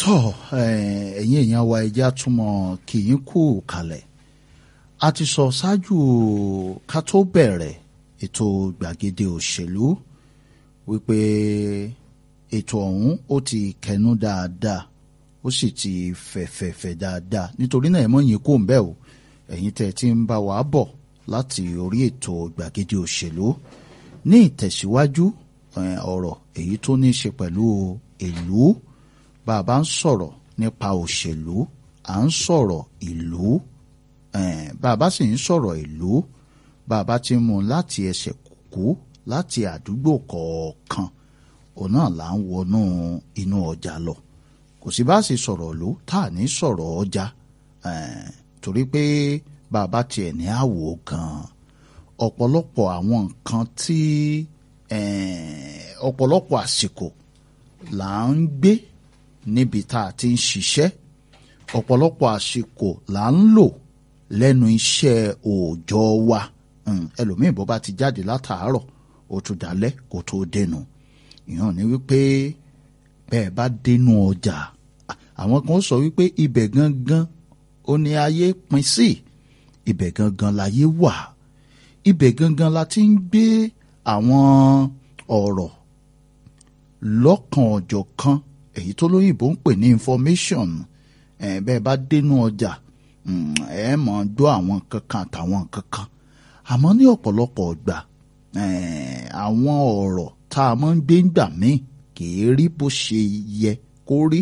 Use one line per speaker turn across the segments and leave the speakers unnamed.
tọ́ ẹ̀yin èèyàn wa ẹja túmọ̀ kì í kú kalẹ̀ a ti sọ ṣáájú ká tó bẹ̀rẹ̀ ètò gbàgede òṣèlú wípé ètò ọ̀hún ó ti kẹnu dáadáa ó sì ti fẹ̀fẹ̀fẹ̀ dáadáa nítorí náà ẹ mọ̀ yín kó ń bẹ̀ o ẹ̀yin tẹ́ ti ń bá wa bọ̀ láti orí ètò gbàgede òṣèlú ní ìtẹ̀síwájú ọ̀rọ̀ èyí tó ní í ṣe pẹ̀lú ìlú bá a bá ń sọ̀rọ̀ nípa òṣèlú à ń sọ̀rọ̀ ìlú bá a bá sì ń sọ̀rọ̀ ìlú bá a bá ti mú un láti ẹsẹ̀ kúkú láti àdúgbò kọ̀ọ̀kan òun náà là ń wọnú inú ọjà lọ kò sí bá a sì sọ̀rọ̀ ìlú tá a ní sọ̀rọ̀ ọjà torí pé bá a bá tiẹ̀ ní àwò gan-an ọ̀pọ̀lọpọ̀ àwọn nǹkan tí ọ̀pọ̀lọpọ̀ àsìkò là ń gbé níbi tá a ti ń ṣiṣẹ́ ọ̀pọ̀lọpọ̀ àsìkò là ń lò lẹ́nu iṣẹ́ òòjọ́ wa ẹlòmíì bó bá ti jáde látàárọ̀ ó tún dalẹ́ kó tó dénú ìyẹn ní wípé bẹ́ẹ̀ bá dénú ọjà àwọn kan sọ wípé ibẹ̀ gangan ó ní ayé pin sí ibẹ̀ gangan láyé wà ibẹ̀ gangan la ti ń gbé àwọn ọ̀rọ̀ lọ́kan ọ̀jọ̀ kan èyí tó lóyìnbó ń pè ní information ẹ̀ bẹ́ẹ̀ bá dénú ọjà ẹ̀ mọ̀ gbọ́ àwọn kankan àtàwọn kankan àmọ́ ní ọ̀pọ̀lọpọ̀ ọgbà àwọn ọ̀rọ̀ tá a máa ń gbé ń gbà míì kì í rí bó ṣe yẹ kó rí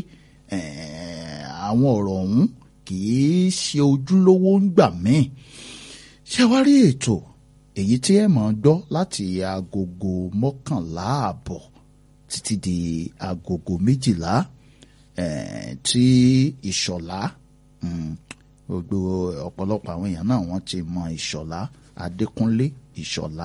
àwọn ọ̀rọ̀ ọ̀hún kì í ṣe ojúlówó ń gbà míì ṣé wá rí ètò èyí tí ẹ máa gbọ́ láti agogo mọ́kànlá àbọ̀ títí di agogo méjìlá tí ìṣọ̀lá gbogbo ọ̀pọ̀lọpọ̀ àwọn èèyàn náà wọ́n ti mọ ìṣọ̀lá adékúnlé ìṣọ̀lá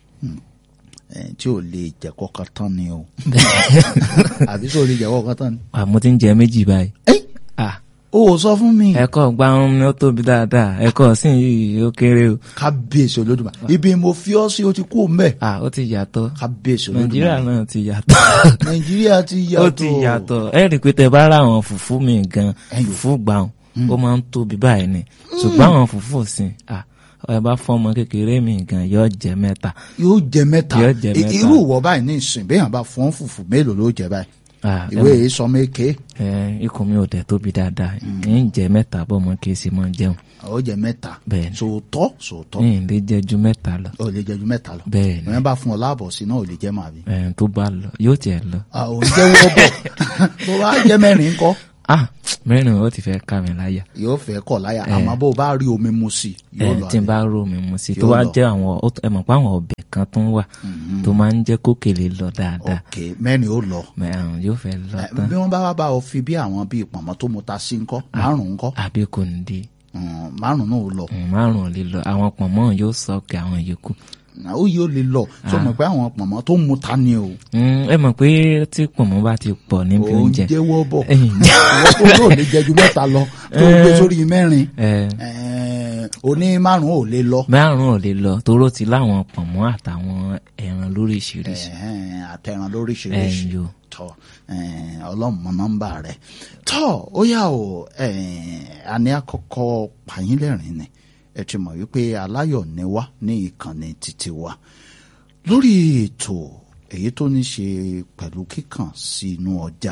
tí ò lè jẹ́ kọ́kọ́ tán ni o àbí sọ lè jẹ́ kọ́kọ́ tán ni.
àmọ́ tí ń jẹ méjì báyìí.
o ò sọ fún mi.
ẹ̀kọ́ gbárùn mi ó tóbi dáadáa ẹ̀kọ́ sì yìí ó kéré o.
kábíyèsí olódùmarè ibi mo fi ọ́ sí o ti kú mbẹ́.
ah ó ti yàtọ̀
kábíyèsí olódùmarè
nàìjíríà náà ti yàtọ̀.
nàìjíríà ti yàtọ̀.
ó ti yàtọ̀ ẹ rí i pé tẹ bá rà àwọn fùfú mi gan fùfú gbàùn ó máa ń tóbi báyìí ni ṣùgbọ́n àwọn fùfú òsìn ah ẹ bá fún ọmọ kékeré mi gan yóò jẹ mẹ́ta.
yóò jẹ mẹ́ta
Yóò jẹ mẹ́ta.
irú ìwọ báyìí ní ìsìn béèyàn bá fún fùfù mélòó ló jẹ báyìí
Ah,
ìwé yìí sọ méke
ẹ ikùn mi ò dẹ̀ tóbi dáadáa ń jẹ mẹ́ta bọ́ ọmọ kí n sì máa jẹun
ó jẹ mẹ́ta
Bẹ́ẹ̀ni.
sòótọ́ sòótọ́
ní ìlé jẹ ju mẹ́ta lọ
ó lè jẹ ju mẹ́ta lọ
Bẹ́ẹ̀ni.
ìwé bá fún ọ láàbọ̀ sí náà ò lè jẹ màá bí.
ẹ tó bá lọ yóò tiẹ̀ lọ.
ò ń jẹ́wọ́ bọ̀ bó bá jẹ́ mẹ́rin kọ́
ah mẹ́rin ó ti fẹ́ ká mi láyà.
yóò fẹ́ kọ̀ láyà àmọ́ bó bá rí omi mu sí
ẹ
yóò lọ
tí n
àbí.
bá rò mí mu sí tó
Yóò
wá
lọ.
jẹ́ àwọn ó tó- ẹ mọ̀ pé àwọn ọbẹ̀ kan tó ń wà tó máa ń jẹ́ kókèlè lọ dáadáa
ok mẹ́rin ó lọ
mẹ́rin yóò fẹ́ lọ
Eh,
tán
bí wọ́n bá wá bá ọ fi bí àwọn bíi pọ̀nmọ́ tó mu ta sí ńkọ́ márùn-ún ńkọ́
àbí kò ní di
Mm, márùn-ún náà ó lọ
márùn ún lè lọ àwọn pọ̀nmọ́ yóò sọ̀kè àwọn yòókù.
ó yóò lè lọ tó mọ̀ pé àwọn pọ̀nmọ́ tó mu ta ni o
Mm, ẹ mọ̀ pé tí pọ̀nmọ́ bá ti pọ̀ níbi
ò ń
oúnjẹ
jẹ́wọ́ bọ̀
ẹ̀yìn
ìwọ́n tó lóò lè jẹ ju mẹ́ta lọ tó gbé sórí mẹ́rin
ẹ
Eh, oní márùn-ún ò lè lọ
márùn ún lè lọ toró ti láwọn pọ̀nmọ́ àtàwọn ẹran lóríṣiríṣi
Eh, àtẹ̀ràn lóríṣiríṣi
ẹ̀yìn yòó.
tọ ọlọ́mọ nọ́mbà rẹ̀ tọ́ ó yà ó àní àkọ́kọ́ pàyínlẹ̀rìn ni ẹ ti mọ̀ wípé aláyọ̀ ni wá ní ìkànnì títí wa lórí ètò èyí tó ní ṣe pẹ̀lú kíkàn sí inú ọjà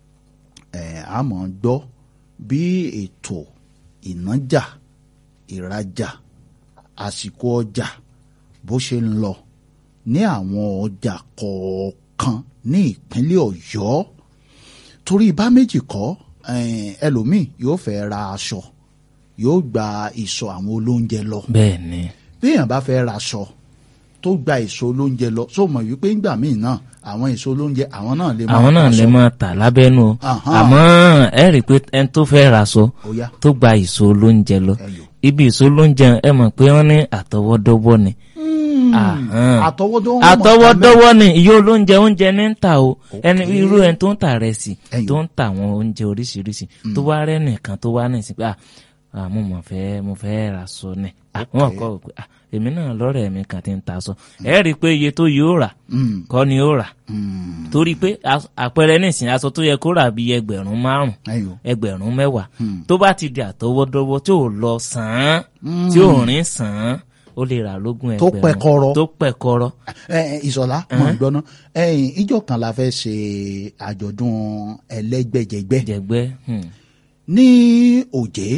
ẹ̀ a máa gbọ́ bí ètò ìnájà ìrajà àsìkò ọjà bó ṣe ń lọ ní àwọn ọjà kọ̀ọ̀kan ní ìpínlẹ̀ ọ̀yọ́ torí bá méjì kọ́ eh, ẹlòmíì yóò fẹ́ ra aṣọ yóò gba ìsọ̀ àwọn olóúnjẹ lọ
bẹ́ẹ̀ ni
béèyàn bá fẹ́ ra aṣọ tó gba èso olóúnjẹ lọ só mọ̀ wípé ńgbà míì náà àwọn èso olóúnjẹ àwọn náà lè máa
àwọn náà
ta
lè
aṣọ.
máa tà lábẹ́nu o
Ahán.
àmọ́ ẹ rí i pé ẹni tó fẹ́ ra aṣọ
Ó yá.
tó gba ìṣó lóúnjẹ lọ
Ẹyọ.
ibi ìṣó lóúnjẹ ẹ mọ̀ pé wọ́n ní àtọwọ́dọ́wọ́ ni Ahán.
àtọwọ́dọ́ wọn mọ̀
àtọwọ́dọ́wọ́ ni ìyó olóúnjẹ oúnjẹ ní ń tà o ẹni
Okay.
irú ẹni tó ń tà rẹsì
Ẹyọ.
tó ń tà àwọn oúnjẹ oríṣiríṣi tó wá rẹ́ nìkan tó wá ní ìsìn pé à ah, mo mọ̀ fẹ́ mo fẹ́ ra aṣọ ni àwọn kọ́ pé ah, èmi náà lọ́rẹ̀ mi kàn ti ń ta aṣọ ẹ rí i pé iye tó yóò rà
Mm,
kọ́ ni ó rà
mm,
torí pé as- àpẹẹrẹ nísìnyí aṣọ tó yẹ kó rà bíi ẹgbẹ̀rún márùn
ẹyọ
ẹgbẹ̀rún mẹ́wàá
Hmm.
tó bá ti di àtọwọ́dọ́wọ́ tí ò lọ sàn án
Mm.
tí ò rìn sàn án ó lè rà lógún
Tó
ẹgbẹ̀rún
pẹ̀kọ́rọ́.
tó pẹ̀kọ́rọ́
ẹ ẹ, ìsọlá mọ ìgbọnà ẹ̀yin ìjọ kan la fẹ́ ṣe àjọ̀dún ẹlẹ́gbẹ́jẹgbẹ́
jẹ̀gbẹ́ hmm.
ní òjé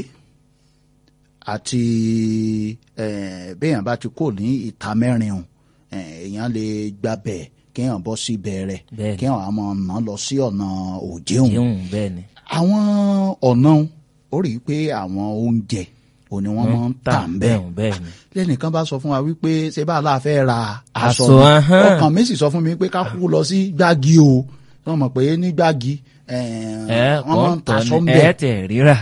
àti eh, béèyàn bá ti kó ní ìta mẹ́rin o eh, èèyàn lè gbàbẹ̀ kéèyàn bọ́ sí bẹ̀rẹ̀
Bẹ́ẹ̀ni.
kéèyàn àmọ́ ọ̀nà lọ sí ọ̀nà òjé òun
yíhun bẹ́ẹ̀ ni
àwọn ọ̀nà ó rí i pé àwọn oúnjẹ òní wọ́n máa ń tà ń bẹ́ẹ̀
bẹ́ẹ̀ bẹ́ẹ̀ ni
lẹ́nìkan bá sọ fún wa wípé ṣé bá la fẹ́ ra aṣọ
Aṣọ,
ni
ahán.
ọkàn mi sì sọ fún mi pé ká kú lọ sí gbági o wọ́n mọ̀ pé ní gbági eh,
ẹ
wọ́n máa ń
kọ́
taṣọ
tọ́
ń
ni
bẹ̀
ẹ tẹ̀ ríra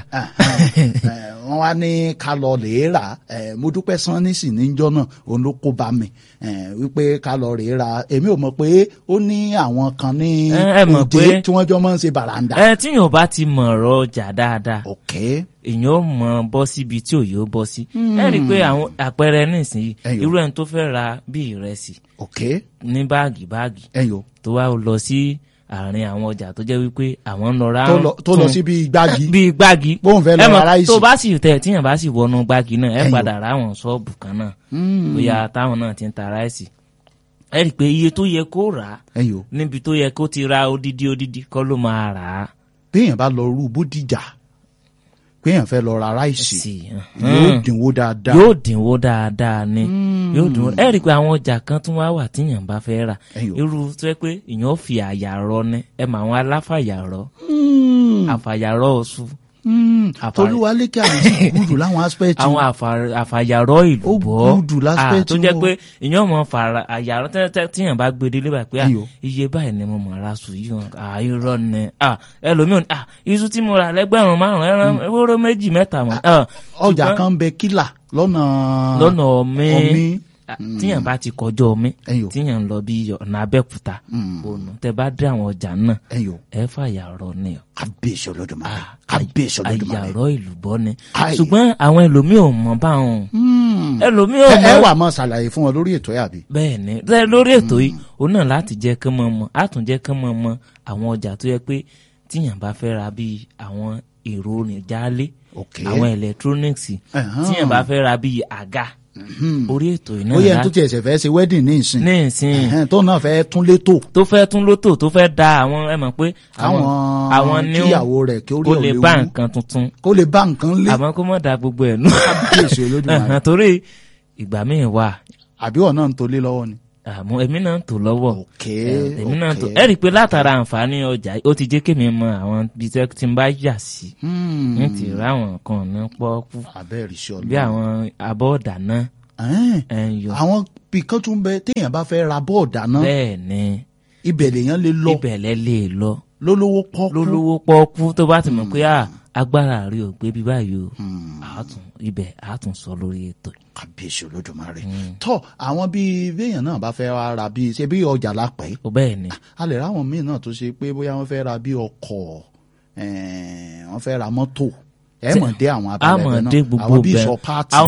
wọ́n wá ní ká lọ lè rà eh, mo dúpẹ́ sanni sì níjọ́ náà òun ló kó bá mi eh, wípé ká lọ rè rà èmi ò mọ̀ pé ó ní àwọn kan ní
Ẹ, ẹ mọ̀
òde
pé-
tí wọ́n jọ máa ń ṣe bàràǹdà.
ẹ tí yóò bá ti mọ̀ ọ̀rọ̀ ọjà dáadáa
ok
èèyàn ó mọ bọ́ síbi tí òye ó bọ́ sí ẹ rí i pé àwọn àpẹẹrẹ nísìnyí
Ẹyọ.
irú ẹni tó fẹ́ ra bí ìrẹsì
ok
ní báàgì báàgì
ẹyọ
tó wá lọ sí àárín àwọn ọjà tó jẹ́ wípé àwọn ń lọ ra
tó lọ- tó lọ sí bíi gbági
bíi gbági
bóun fẹ́ lọ
ẹ mọ̀,
ra ráìsì.
tó bá sì tẹ̀ tíyàn bá sì wọnú gbági náà ẹ
Ẹyọ.
padà rà àwọn ṣọ́ọ̀bù kan náà
Mm.
bóyá táwọn náà ti ń ta ráìsì ẹ rí i pé iye tó yẹ kó rà á
ẹyọ
níbi tó yẹ kó ti ra odidi odidi kọ́ ló máa rà á
béèyàn bá lọ rú bódìjà béèyàn fẹ́ lọ ra ráìsì
sí
yóò dínwó dáadáa
yóò dínwó dáadáa ni yóò dínwó ẹ rí i pé àwọn ọjà kan tún wá wà tíyàn bá fẹ́ rà
Ẹyọ.
irú tó yẹ pé èèyàn fi àyà rọ ni ẹ mọ àwọn aláfàyàrọ
Mm.
àfàyàrọ oṣù
Mm.
Àfà-
tolúwalékè àwọn gúdù láwọn aspect
àwọn àfà- àfàyàrọ ìlú
Ó
bọ́
gùdù láspẹ́
Ah, tó
tí
jẹ́
wọ́n-
pé èèyàn mọ̀ fara àyàrọ tẹ́tẹ́ tíyàn bá gbé délé bá pé ah,
Ẹyọ.
iye báyìí ni mo mọ̀ ra sùn yìí hàn àìrọ̀ ni ah, ẹlòmíràn ah, iṣu tí mo rà lẹ́gbẹ̀rún márùn-ún ẹran ewúro méjì mẹ́ta mọ̀ ah,
ọjà
ṣùgbọ́n
kan bẹ kílà lọ́nà
lọ́nà ọ̀mí
ọ̀mí
Ah, tíyàn bá ti kọjọ́ ọ̀mí
Ẹyọ.
tíyàn ń lọ bí ọ̀nà abẹ́òkúta
Mm.
ònà tẹ bá dé àwọn ọjà náà
ẹyọ
ẹ fàyàrọ ni ọ
kábíyèsí olódùmarè
Ah,
kábíyèsí olódùmarè
àyàrọ ìlú bọ́ ni
Ai.
ṣùgbọ́n àwọn ẹlòmíì ò mọ̀ báwọn
Mm.
ẹlòmíì ò
ẹ ẹ
mọ̀
wà mọ ṣàlàyé fún wọn lórí ètò yà bí.
bẹ́ẹ̀ ni Lẹ́- lórí ètò yìí òun náà láti jẹ́ kán mọ̀ mọ̀ á tún jẹ́ kán mọ̀ mọ̀ àwọn ọjà tó yẹ pé tíyàn bá fẹ́ ra bíi àwọn èrò oníjàlé
ok
àwọn electronics
Ẹ̀hán.
tíyàn bá fẹ́ ra bíi àga orí ètò yìí náà
ó yẹ tó
láti
tiẹ̀ ṣẹ̀ fẹ́ ṣe wedding ní ìsìn
ní ìsìn
Ẹ̀hẹ́n, tó náà fẹ́ tún létò
tó fẹ́ tún lótò tó fẹ́ da àwọn ẹ mọ̀ pé
àwọn
àwọn ní
kíyàwó rẹ̀ kí ó rí
kó lè
ọ̀lẹ́
bá
wú
nǹkan tuntun
kó lè bá nǹkan lé
àmọ́ kó mọ̀ da gbogbo ẹ̀ nù.
kábíyèsí olódùmarè
Ẹ̀hán, torí ìgbà míì wà
àbí ọ̀ náà ń tolé lọ́wọ́ ni.
àmọ́ èmi náà ń tò lọ́wọ́
ok
Eh, èmi náà ń tò
ok.
ẹ rí i pé látara àǹfààní ọjà yìí, ó ti jẹ́ kémi mọ àwọn ibi tẹ́ tí n bá yà sí
Hmm.
n ti rà àwọn nǹkan ní pọ́ọ́kú
abẹ́rẹ́ sí
bí
ọlọ́run.
àwọn abọ́ ọ̀dàná
Ẹ̀hẹ́n,
ẹ̀ ń yọ
àwọn bìkan tún bẹ téèyàn bá fẹ́ ra bọ́ọ̀dà náà
bẹ́ẹ̀ ni
ibẹ̀ lèèyàn lè lọ
ibẹ̀ lẹ lè lọ
lólówó pọ́kú.
lólówó pọ́ọ́kú tó bá ti mọ̀ pé à agbára rí o gbé bí báyìí o
Hmm.
àátún ibẹ̀ àátún sọ lórí ètò yìí.
kábíyèsí olódùmarè tọ àwọn bíi béèyàn náà bá fẹ́ wá ra bíi ṣe bí ọjà lápẹ́
ó bẹ́ẹ̀ ni
a lè ráwọn míì náà tó ṣe pé bóyá wọ́n fẹ́ ra bíi ọkọ̀ eh, wọ́n fẹ́ ra mọ́tò ẹ mọ̀ dé àwọn
a
abẹ́rẹ́
mọ̀
náà
dé gbogbo
àwọn bíi
bẹ́ẹ̀
sọ páàtì
àwọn